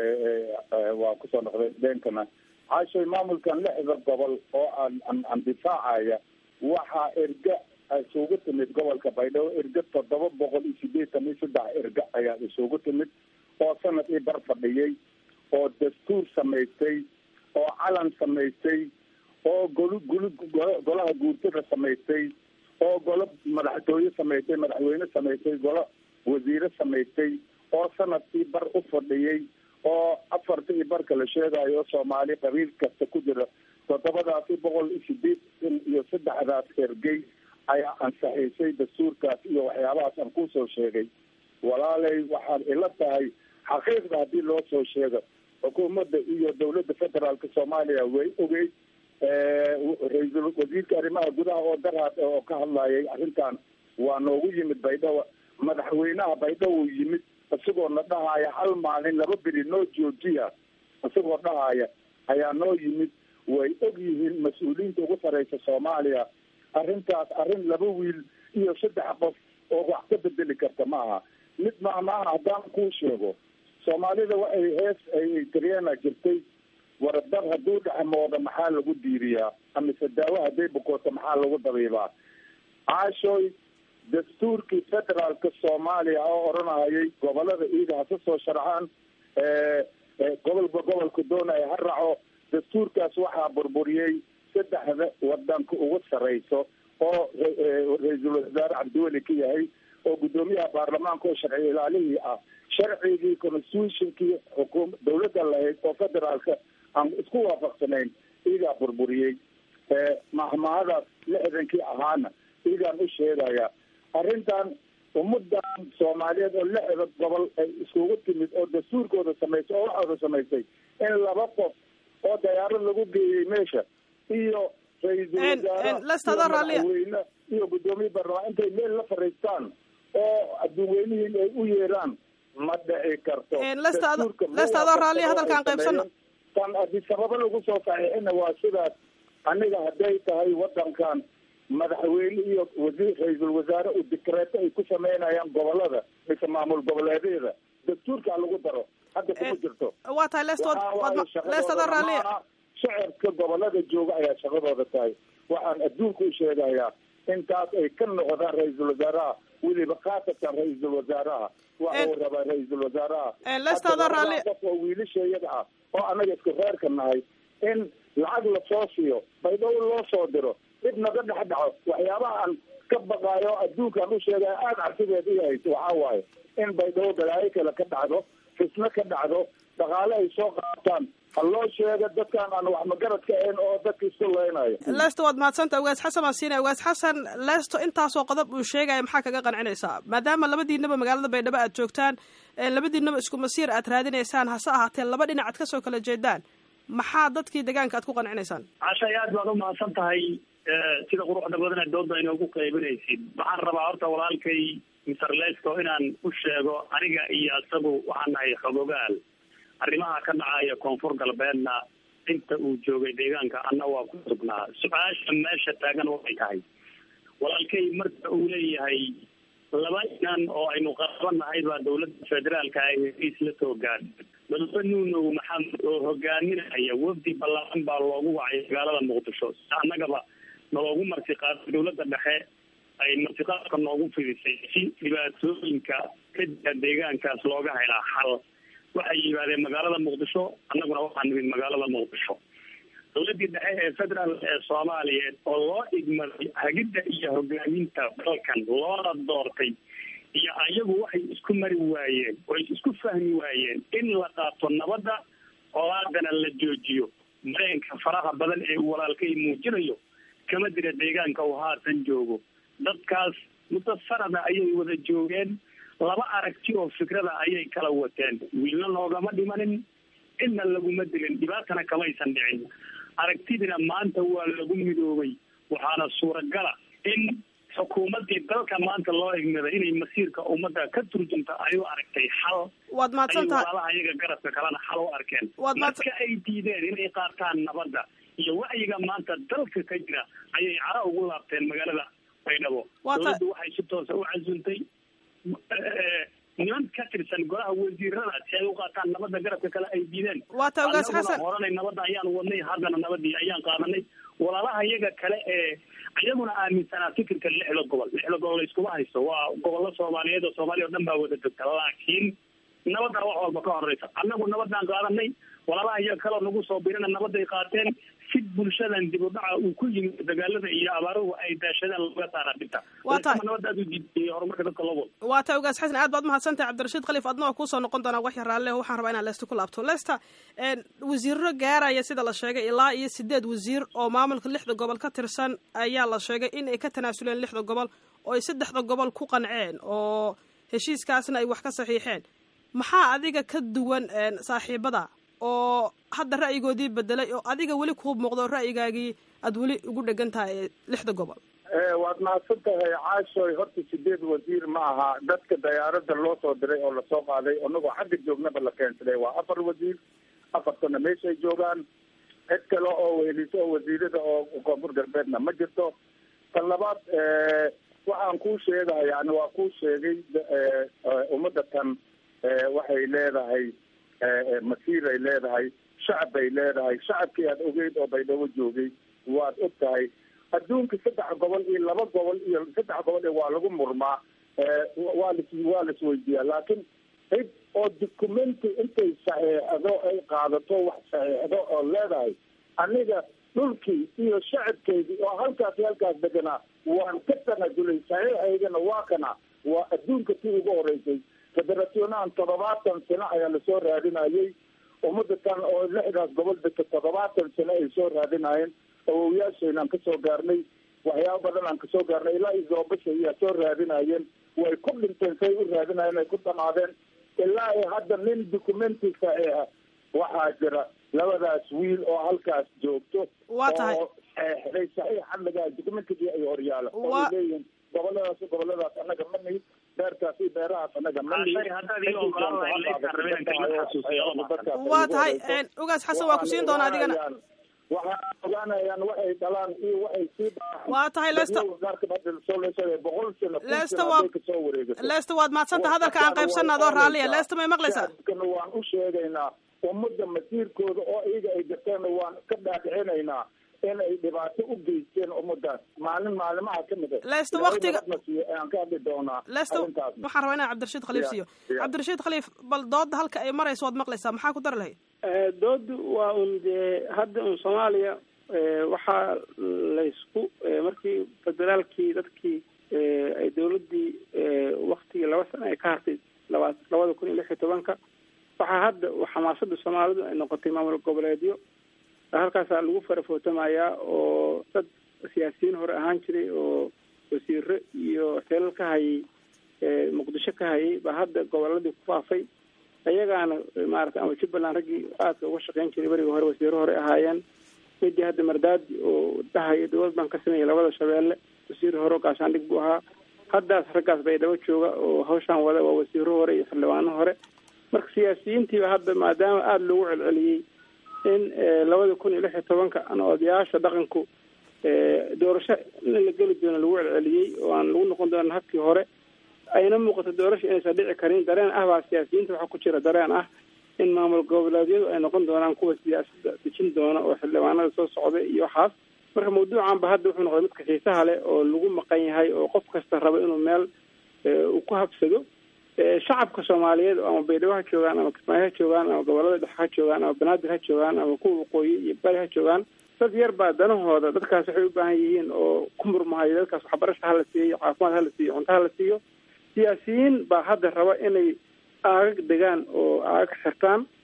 Speaker 9: waa kusoo noqday deenkana caashoy maamulkan lixda gobol oo aan an andifaacaya waxaa erga isugu timid gobolka baydhabo erga toddoba boqol iyo sideetan iyo saddex erga ayaa isugu timid oo sanadkii bar fadhiyey oo dastuur samaystay oo calan samaystay oo golu gulu golaha guurtada samaystay oo golo madaxtooye samaystay madaxweyne samaystay golo wasiire samaystay oo sanadkii bar u fadhiyey oo afarta iyo barka la sheegayo soomaali qabiil kasta ku jira toddobadaasi boqol iyo sideetan iyo saddexdaas ergey ayaa ansaxiisay dastuurkaas iyo waxyaabahaas aan kusoo sheegay walaalay waxaad ila tahay xaqiiqda haddii loo soo sheego xukuumadda iyo dawladda federaalka soomaaliya way ogeyd ra-iisul wasiirka arrimaha gudaha oo daraad oo ka hadlayay arrintan waa noogu yimid baydhabo madaxweynaha baydhabo yimid isagoo na dhahaya hal maalin laba beri noo joojiya isagoo dhahaya ayaa noo yimid way og yihiin mas-uuliyiinta ugu sareysa soomaaliya arrintaas arrin laba wiil iyo saddex qof oo wax ka bedeli karta ma aha mid maamaaha haddaan kuu sheego soomaalida waxay hees ay tiriyeena jirtay waradar hadduu dhexmooda maxaa lagu diiriyaa amise daawo hadday bukooto maxaa lagu dabiibaa caashooy dastuurkii federaalka soomaaliya oo odhanayay gobolada iida haka soo sharxaan gobolba gobolka doonaya ha raaco dastuurkaas waxaa burburiyey saddexda wadanka ugu sareyso oo ra-iisul wasaare cabdiweli ka yahay oo guddoomiyaha baarlamaanka oo sharci ilaalihii ah sharcigii constitutionkii xukuum dawladda lahayd oo federaalka aan isku waafaqsanayn iigaa burburiyey mahmahadaas lixdankii ahaana iigaan u sheegaya arrintan ummadan soomaaliyeed oo lixda gobol ay iskugu timid oo dastuurkooda samaysay oo waxooda samaysay in laba qof oo dayaarad lagu geeyey meesha iyo ra-iisul wasaare iyo madaxweyne iyo guddoomiye baarlamaan intay meel la fariistaan oo adduunweynihiin ay u yeeraan ma dhici karto
Speaker 1: lesta adoo raalliya hadalkaan qaybsano
Speaker 9: tan adi sababo lagu soo saxiixina waa sidaas aniga hadday tahay wadankan madaxweyne iyo wasiir ra-iisul wasaare uu dikreeto ay ku sameynayaan gobolada mise maamul goboleedyada dastuurkaa lagu daro hadda kuma jirto
Speaker 1: waa tahay lestleestadoo raalliya
Speaker 9: shacabka gobolada jooga ayaa shaqadooda tahay waxaan adduunka u sheegayaa intaas ay ka noqdaan ra-iisul wasaaraha weliba khaasatan ra-iisul wasaaraha waxa uu rabaa ra-iisul wasaaraha qof oo wiilashayada ah oo anaga isku reerka nahay in lacag lasoo siiyo baydhabo loo soo diro dib naga dhex dhaco waxyaabaha aan ka baqaayo adduunkaan u sheegaya aada cabsideed i hayso waxaa waaye in baydhabo balaayo kale ka dhacdo fisno ka dhacdo dhaqaale ay soo qaataan ha loo sheega dadkaan aan wax magaradka ahayn oo dadka isku leynayo
Speaker 1: lesto waad mahadsanta ugaas xasan baan siinaya ugaas xasan lesto intaasoo qodob uu sheegaya maxaa kaga qancinaysaa maadaama labadiinaba magaalada baydhabo aad joogtaan labadiinaba isku masiir aad raadinaysaan hase ahaatee laba dhinac aad kasoo kala jeedaan maxaa dadkii deegaanka aad ku qancinaysaan
Speaker 10: cashay aad baad umahadsan tahay sida quruxda badan ee doodda inoogu qaybinaysid waxaan rabaa horta walaalkay mister lesto inaan u sheego aniga iyo isagu waxaan nahay xogogaal arrimaha ka dhacaya koonfur galbeedna inta uu joogay deegaanka anna waa ku sugnaa su-aasha meesha taagan waxay tahay walaalkay marka uu leeyahay laba inan oo aynu qaabanahay baa dawladda federaalka ay hesiis la soo gaadhay madaxwe nuunow maxamed oo hogaaminaya wafdi ballaaran baa loogu wacay magaalada muqdisho si annagaba naloogu martiqaaday dawladda dhexe ay martiqaadka noogu fidisay si dhibaatooyinka ka jira deegaankaas looga helaa xal waxay yimaadeen magaalada muqdisho annaguna waxaa nimid magaalada muqdisho dawladdii dhexe ee federaal ee soomaaliyeed oo loo igmaday hagidda iyo hogaaminta dalkan loona doortay iyo ayagu waxay isku mari waayeen oo ay isku fahmi waayeen in la qaato nabadda colaadana la joojiyo mareenka faraha badan ee uu walaalkay muujinayo kama dira deegaanka uu haatan joogo dadkaas muddo sanada ayay wada joogeen laba aragti oo fikrada ayay kala wateen wiilna noogama dhimanin cidna laguma dilin dhibaatana kamaysan dhicin aragtidina maanta waa lagu midoobay waxaana suuragala in xukuumaddii dalka maanta loo igmada inay masiirka ummadda ka turjunta ay u aragtay xal
Speaker 1: waad mahadsan tahay
Speaker 10: walaalaha iyaga garabka kalena xal u arkeen
Speaker 1: Waad mahadsan-
Speaker 10: marka ay diideen inay qaataan nabadda iyo wacyiga maanta dalka ka jira ayay cara ugu laabteen magaalada baydhabo
Speaker 1: Waa ta-
Speaker 10: dowladdu waxay si toosa u casuntay eh, niman ka tirsan golaha wasiirada si ay u qaataan nabadda garabka kale ay diideen
Speaker 1: Waa ta ogaas
Speaker 10: Annaguna
Speaker 1: Xasan.
Speaker 10: horanay nabadda ayaan wadnay haddana nabadii ayaan qaadanay walaalaha iyaga kale ee iyaguna aaminsanaa fikirka lixda gobol lixda gobol layskuma haysto waa gobollo soomaaliyeed oo soomaaliya oo dhan baa wada degta laakiin nabadda wax walba ka horeysa annagu nabadaan qaadanay walaalaha iyaga kaleo nagu soo birina nabaday qaateen si bulshadan dib u dhaca uu ku yimid dagaalada iyo abaaruhu ay daashadaan laga saara dhibta
Speaker 1: Waa tahay.
Speaker 10: nabadda aad u diidiyay horumarka dadka loo wado
Speaker 1: waa ta ogaas xasan aad baad mahadsantahay cabdirashiid khaliif adna waa kuusoo noqon doonaa wax yar raalle waxaan rabaa inaan leesta ku laabto leesta een, wasiiro gaaraya sida la sheegay ilaa iyo sideed wasiir oo maamulka lixda gobol ka tirsan ayaa la sheegay in ay ka tanaasuleen lixda gobol oo ay saddexda gobol ku qanceen oo heshiiskaasna ay wax ka saxiixeen maxaa adiga ka duwan een, saaxiibada oo hadda ra'yigoodii bedelay oo adiga weli kuu muuqdo ra'yigaagii aad weli ugu dhegan tahay ee lixda gobol
Speaker 9: Eh, waad mahadsan tahay caashoy horta sideed wasiir ma aha dadka dayaarada loo soo diray oo lasoo qaaday anagoo xagga joognaba la keensaday waa afar wasiir afartana meeshay joogaan cid kale oo weheliso oo wasiirada oo koonfur galbeedna ma jirto tan labaad eh, waxaan kuu sheegaya yani waa kuu sheegay eh, eh, ummadda tan eh, waxay leedahay eh, eh, masiir ay leedahay shacab bay leedahay shacabkii aad ogeyd oo baydhabo joogay waad og tahay adduunka saddex gobol iyo laba gobol iyo saddex gobol ee waa lagu murmaa Eh, waa lis waa laisweydiiyaa laakiin cid oo documenti intay saxeexdo ay qaadato wax saxeexdo oo leedahay aniga dhulkii iyo shacabkeydii oo halkaas iyo halkaas deganaa waan ka tanajulay saxiixaygana waa kana waa adduunka tii ugu horeysay federationahan toddobaatan sano ayaa lasoo raadinayay ummada tan oo lixdaas gobol degta toddobaatan sano ay soo raadinayeen awowyaashayna aan kasoo gaarnay waxyaaba badan aan kasoo gaarnay ilaa iyo zoobasha ayaa soo raadinayeen way ku dhinteen say u raadinayeen ay ku dhamaadeen ilaa iyo hadda nin documenti saxiixa waxaa jira labadaas wiil oo halkaas joogto
Speaker 1: Waa tahay.
Speaker 9: oo saxeexday saxiix xadligaa documentigii ay horyaala oo
Speaker 1: Waa-
Speaker 9: ay leeyihiin goboladaas iyo goboladaas annaga ma nihin beerkaas iyo beerahaas annaga ma nihin
Speaker 10: Shay haddaad ii ogolaan lahayd leysaan rabeen inta la xasuusiyo lama
Speaker 1: waa tahay een, ogaas xasan waa ku siin doonaa adigana
Speaker 9: waxaa ogaanayaan waxay dhalaan iyo waxay sii
Speaker 1: Waa tahay, Lester.
Speaker 9: boqol sano kun
Speaker 1: Lester
Speaker 9: sano
Speaker 1: waa-
Speaker 9: hadday kasoo wareegato
Speaker 1: leesta waad mahadsantaha hadalka aan qaybsanna adoo raalliya leesta may maqlaysaa
Speaker 9: shacabkana waan u sheegaynaa ummadda masiirkooda oo iyaga ay garteenna waan ka dhaadhicinaynaa in ay dhibaato u geysteen ummadaas maalin maalimaha ka mid ah
Speaker 1: Lester,
Speaker 9: Ilaahay
Speaker 1: waqtiga-
Speaker 9: nabadna siiyo ayaan ka hadli doonaa
Speaker 1: leesta
Speaker 9: arrintaas
Speaker 1: waxaan rabaa inaan cabdirashiid khaliif
Speaker 9: Ya,
Speaker 1: siiyo
Speaker 9: ya.
Speaker 1: cabdirashiid khaliif bal dooda halka ay marayso waad maqlaysaa maxaa ku dari lahayd
Speaker 18: Eh, doodu waa un dee hadda un soomaaliya eh, waxaa laysku eh, markii federaalkii dadkii eh, ay dowladdii eh, waktigii laba sano ay ka hartay laba labada kun iyo lix iyo tobanka waxaa hadda xamaasada soomaalidu ay noqotay maamul goboleedyo halkaasaa lagu farafootamayaa oo dad siyaasiyiin hore ahaan jiray oo wasiiro iyo xeelal ka hayay eh, muqdisho ka hayay baa hadda goboladii ku faafay ayagaana maarata ama jubbaland raggii aadka uga shaqeyn jiray berigii hore wasiiro hore ahaayeen midii hadda mardaadi oo dhahaya dowlad baan ka sameeyay labada shabeelle wasiir hore oo gaashaandhig buu ahaa haddaas raggaas baydhabo jooga oo hawshaan wada waa wasiiro hore iyo xildhibaano hore marka siyaasiyiintiiba hadda maadaama aada loogu celceliyey in eh, labada kun iyo lix iyo tobanka ana odayaasha dhaqanku eh, doorasho in la geli doono lagu celceliyey oo aan lagu noqon doonin habkii hore ayna muuqato doorasho inaysan dhici karin dareen ah baa siyaasiyiinta waxaa ku jira dareen ah in maamul goboleedyadu ay noqon doonaan kuwa siyaasadda dejin doona oo xildhibaanada soo socda iyo waxaas marka mawduucan ba hadda wuxuu noqday midka xiisaha leh oo lagu maqan yahay oo qof kasta raba inuu meel eh, uu ku habsado Eh, shacabka soomaaliyeed oo ama baydhabo ha joogaan ama kismaayo ha joogaan ama gobolada dhexe ha joogaan ama banaadir ha joogaan ama kuwa waqooyi iyo bari ha joogaan dad yar baa danahooda dadkaas waxay u baahan yihiin oo ku murmahayo dadkaas waxbarasha hala siiyo caafimaad hala siiyo cunto hala siiyo siyaasiyiin baa hadda raba inay aagag degaan oo aagag xirtaan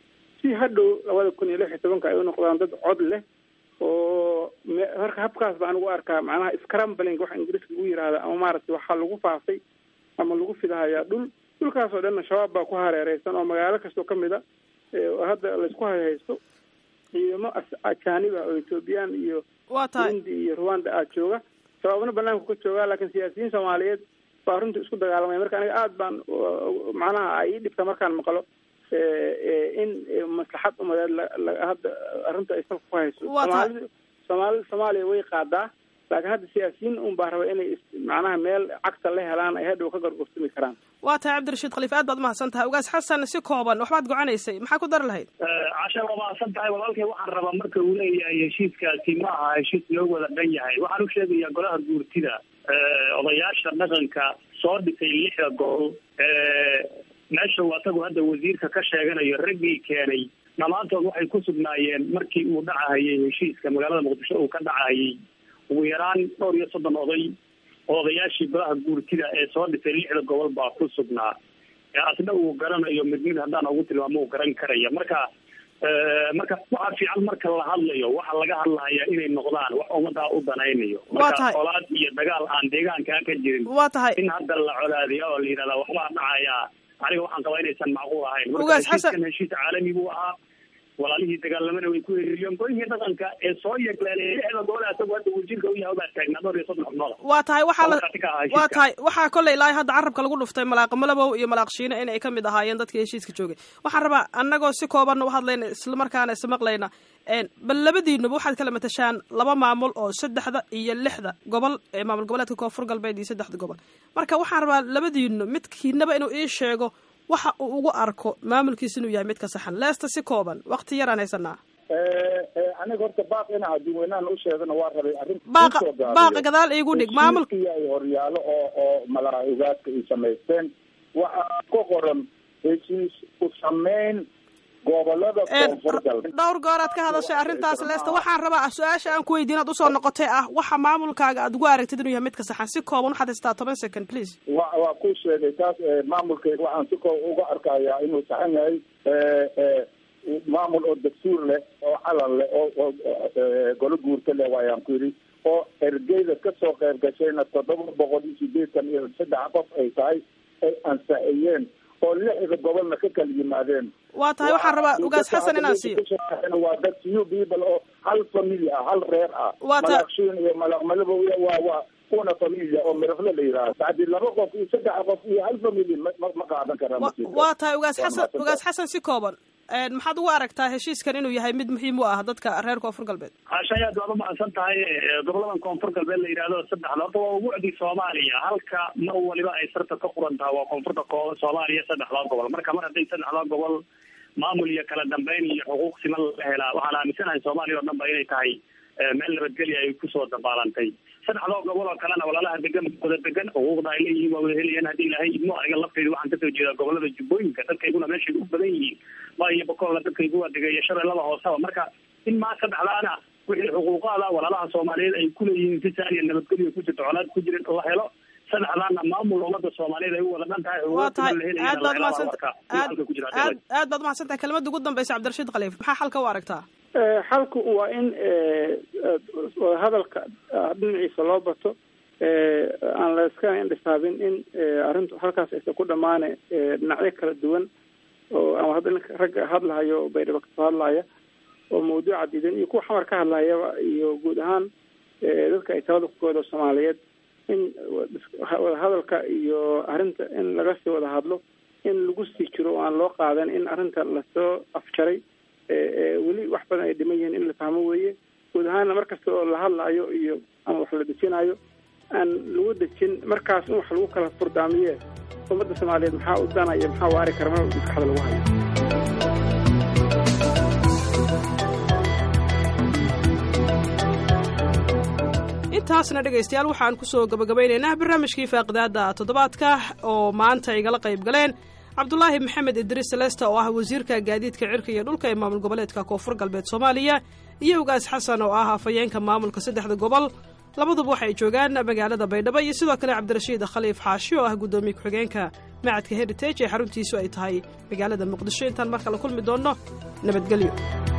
Speaker 18: si hadhow labada kun iyo lix iyo tobanka ay u noqdaan dad cod leh oo marka habkaas baan ugu arkaa macnaha scrambling waxa ingiriiska lagu yihahda ama maaragtay waxaa lagu faafay ama lagu fidahayaa dhul dhulkaas oo dhanna shabaab baa ku hareereysan oo magaalo kastoo kamid a oo hadda laysku hayhaysto ciidamo ajaaniba oo ethoobiyan iyo burundi iyo rwanda ah jooga shabaabna banaanku ka joogaa laakiin siyaasiyiin soomaaliyeed baa runtii isku dagaalamaya marka aniga aada baan macnaha ay ii dhibta markaan maqlo in maslaxad umadeed hadda arrinta ay salka ku hayso soomaalida soomaalida soomaaliya way qaadaa laakiin hadda siyaasiyiin un baa raba inay macnaha meel cagta la helaan ay hadhow ka gorgortami karaan
Speaker 1: waa tahay cabdirashiid khaliif aad baad umahadsan tahay ugaas xasan si kooban waxbaad gocanaysay maxaa ku dari lahayd
Speaker 10: casha waa mahadsan tahay walaalkay waxaan rabaa marka uu leeyahay heshiiskaasi ma aha heshiis loo wada dhan yahay waxaan u sheegayaa golaha guurtida odayaasha dhaqanka soo dhisay lixda gobol meesha uu asagu hadda wasiirka ka sheeganayo raggii keenay dhammaantood waxay ku sugnaayeen markii uu dhacahayay heshiiska magaalada muqdisho uu ka dhacahayay ugu yaraan dhowr iyo soddon oday oo odayaashii golaha guurtida ee soo dhisay lixda gobol baa ku sugnaa asna uu garanayo mid mid haddaan ugu tilmaamo uu garan karaya marka marka waxaa fiican marka la hadlayo waxa laga hadlahaya inay noqdaan wax ummadaa u danaynayo marka colaad iyo dagaal aan deegaankaa ka jirin
Speaker 1: waa tahay
Speaker 10: in hadda la colaadiyo oo la yidhahda waxbaa dhacaya aniga waxaan qabaa inaysan macquul ahayn marka heshiiskan heshiis caalami buu ahaa walaalihii dagaalamana way ku heriiriyeen golihii dhaqanka ee soo yeegleelay lixda gobol asagu hadda wasiirka u yahay baa taagnaa dhowr iyo soddon xubnood
Speaker 1: waa tahay waxaa la waa tahay waxaa kolley ilaa hadda carabka lagu dhuftay malaaq malabow iyo malaaq shiine in ay ka mid ahaayeen dadkii heshiiska joogay waxaan rabaa annagoo si koobanna u hadlayna islamarkaana ismaqlayna bal labadiinuba waxaad kala matashaan laba maamul oo saddexda iyo lixda gobol ee maamul goboleedka koonfur galbeed iyo saddexda gobol marka waxaan rabaa labadiinu midkiinaba inuu ii sheego waxa uu ugu arko maamulkiisa inuu yahay mid ka saxan leesta si kooban wakti yaraan haysanaa
Speaker 9: aniga horta baaq in adduunweynahan u sheegana waa rabay arrin
Speaker 1: baaqa baaqa gadaal iigu dhig maamulka
Speaker 9: ay horyaalo oo oo malaa'igaadka ay samaysteen waxaa ku qoran heshiis u sameyn gobolada koonfur galbeed
Speaker 1: dhowr gooraad ka hadashay arrintaas leesta waxaan rabaa su-aasha aan ku weydiin ad usoo noqotay ah waxa maamulkaaga aad ugu aragtid inuu yahay midka saxan si kooban waxaad haystaa toban second please
Speaker 9: wa waa ku sheegay taas maamulkeyga waxaan si kooban uga arkayaa inuu saxan yahay maamul oo dastuur leh oo calan leh oo oo golo guurta leh waayaan ku yidhi oo ergeyda kasoo qayb gashayna toddoba boqol iyo sideetan iyo saddex qof ay tahay ay ansaxiyeen oo lixda gobolna ka kala yimaadeen
Speaker 1: waa tahay waxaan rabaa ugaas xasan inaan siiyo
Speaker 9: waa dad few people oo hal family ah hal reer ah
Speaker 1: Waa ta-
Speaker 9: malaqshiin iyo malaqmalabo waa waa una familia oo mirafle la yidhaahdo bacdi laba qof iyo saddex qof iyo hal family ma ma- ma qaadan karaa
Speaker 1: Wa-
Speaker 9: masiirka.
Speaker 1: waa tahay ugaas
Speaker 9: Waa
Speaker 1: xasan
Speaker 9: mahadsantahay.
Speaker 1: ugaas xasan si kooban Een, maxaad ugu aragtaa heshiiskan inuu yahay mid muhiim u ah dadka reer koonfur galbeed
Speaker 10: hashay aad waad u mahadsan tahay ee, goboladan koonfur galbeed la yidhaahdo saddexda horta waa ubucdi soomaaliya halka mar waliba ay sarta ka quran tahay waa koonfurta ko- soomaaliya saddexdaa gobol marka mar hadday saddexdaa gobol maamul iyo kala dambeyn iyo xuquuq siman la helaa waxaan aaminsanahay soomaaliya oo dhan ba inay tahay ee, meel nabadgelya ay kusoo dabaalantay saddexdoo gobol oo kalena walaalaha degan wada degan xuquuqda ay leeyihiin waa wada helayaan haddii ilaahay idmo aniga lafteyda waxaan kasoo jeedaa gobolada jubbooyinka dadkayguna meeshay u badan yihiin ma iyo bokolla dadkaygu waa degaya shabeellada hooseba marka in maa saddexdaana wixii xuquuqaada walaalaha soomaaliyeed ay kuleeyihiin si saaniya nabadgelyo ku jirto colaad ku jirin la helo saddexdaana maamul ummada soomaaliyeed ay u wada dhan tahay
Speaker 1: waa tahay
Speaker 10: xuquuqda la
Speaker 1: aad baad
Speaker 10: helayaan
Speaker 1: umahadsanta aad
Speaker 10: ku jira
Speaker 1: aad aad baad umahadsantahay kelmadda ugu dambaysa cabdirashiid khaliif maxaa xalka u aragtaa
Speaker 18: Eh, xalku waa in eh, eh, hadalka ah, dhinaciisa loo bato eh, aan la iska indhisaabin in eh, arrintu halkaas aysan ku dhamaane eh, dhinacyo kala duwan oo ama hadda ninka ragga hadlahayo oo baydhabo kasoo hadlaya oo mawduuca diidan iyo kuwa xamar ka hadlayaba iyo guud ahaan eh, dadka ay talada ku goodo soomaaliyeed in wada hadalka iyo arrinta in laga sii wada hadlo in lagu sii jiro oo aan loo qaadan in arrinta lasoo afjaray ee ee weli wax badan ay dhiman yihiin in la fahmo weeye guud ahaana mar kasta oo la hadlayo iyo ama wax la dejinayo aan lagu dejin markaas in wax lagu kala furdaamiye ummadda soomaaliyeed maxaa u danaya maxaa waari kara mar maskaxda lagu hayo
Speaker 1: intaasna dhegaystayaal waxaan kusoo gabagabaynaynaa barnaamijkii faaqidaada toddobaadka oo maanta igala qayb galeen cabdulaahi maxamed idriis selesta oo ah wasiirka gaadiidka cirka iyo dhulka ee maamul goboleedka koonfur galbeed soomaaliya iyo ugaas xasan oo ah afhayeenka maamulka saddexda gobol labaduba waxay joogaan magaalada baydhabo iyo sidoo kale cabdirashiid khaliif xaashi oo ah guddoomiye ku-xigeenka macadka heritage ee xaruntiisu ay tahay magaalada muqdisho intaan markale kulmi doonno nabadgelyo